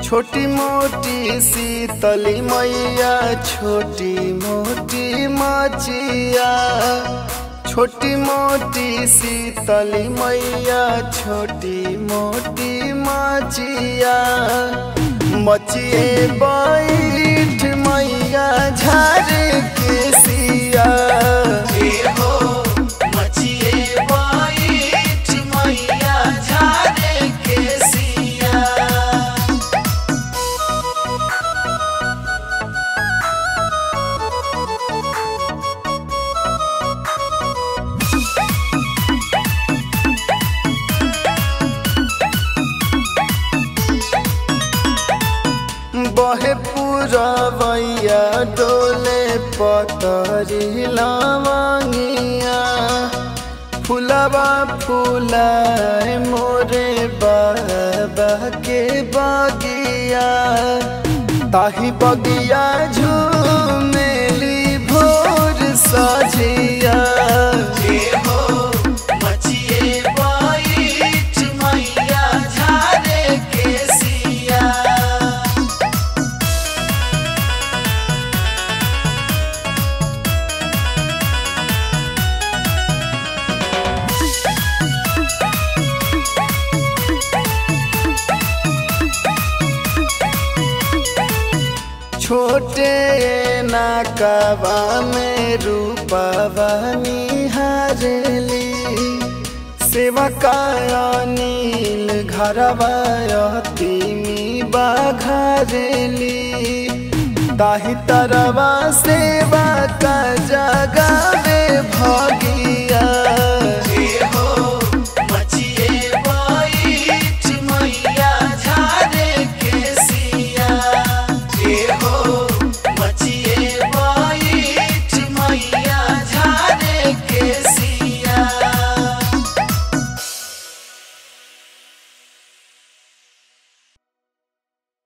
छोटी मोटी शीतली मैया छोटी मोटी मचिया छोटी मोटी शीतली मैया छोटी मोटी मचिया मचिए बैठ मैया झारे के सिया हो मचिए बैठ मैया झारे के सिया बहे पुरवैया डोले पतरी लवंगिया फुलवा फुलाए मोरे बाबा के बगिया ताही बगिया झूमेली भोर सजिया हो मचिए बैठ मैया झारे के सिया छोटे नाकवा में रूपवा निहारेली सेवा काया नील घरवा तिमी बाघरेली ताही तरवा सेवा का जगावे भगी